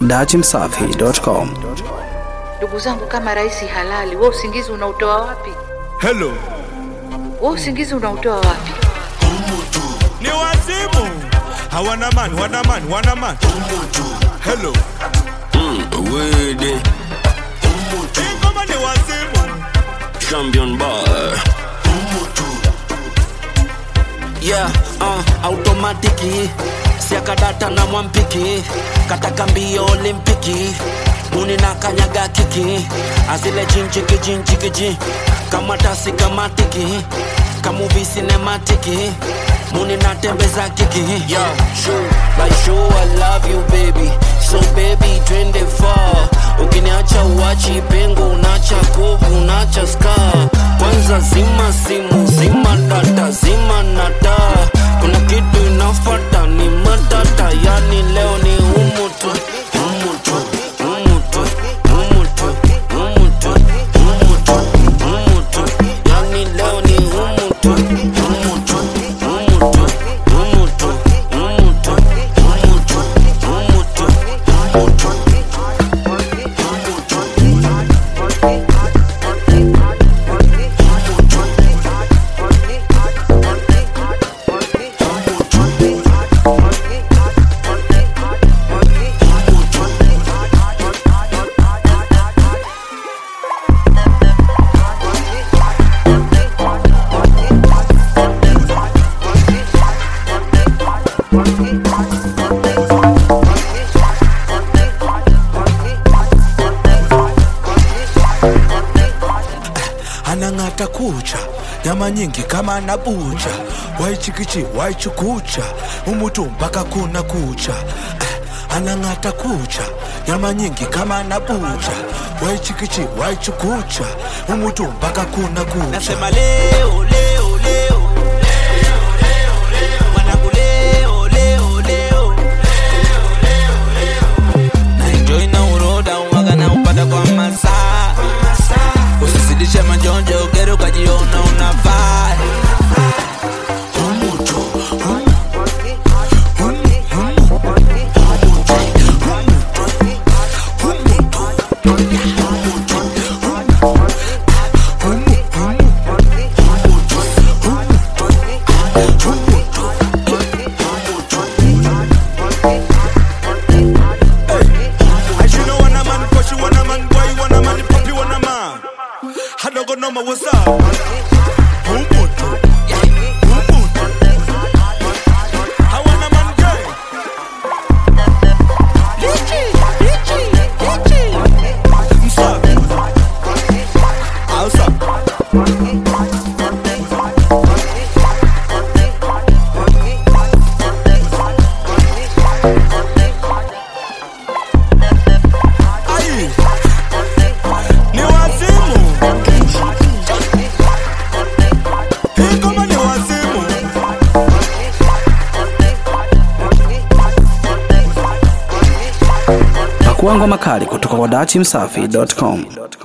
dachimsafi.com. Ndugu zangu, kama rais halali, wewe usingizi unautoa wapi? Hello. Wewe usingizi unautoa wapi? Ni wazimu. Hawana man, wana man, wana man. Hello. Wede, Hii ngoma ni wazimu. champion bar. Yeah, uh, automatiki siakadata na mwampiki kataka mbio olimpiki muni na kanyaga kiki azile jinchiki jinchikiji kama tasi kamatiki kamuvi sinematiki muni natembeza kiki Yo, show, like show I love you baby so baby twende far ukiniacha uachi pengo unacha kovu unacha scar kwanza zima simu zima data zima nata kuna kitu inafata ni matata yani leo ni umutu umutu umutu umutu umutu umutu umutu yani leo ni umutu umutu umutu umutu umutu umutu umutu umutu anang'ata kucha nyama nyingi kama anabucha waichikichi waichukucha umutu mpaka kuna kucha Eh, anang'ata kucha nyama nyingi kama anabucha waichikichi waichukucha umutu mpaka kuna kucha Nasema leo leo leo Mwanangu leo leo leo Na enjoy na uroda uwaga na upata kwa masaa Usizidishe majonjo ugere ukajiona unafaa As you know, when a man push you, when a man boy, when a man puppy, when a man. I don't go know my what's up. Umutu. Umutu. I want a man gay. Msafi. Hausa. Ai. Ni wazimu. Hii ngoma ni wazimu. Pakua ngoma kali kutoka kwa dachimsafi.com.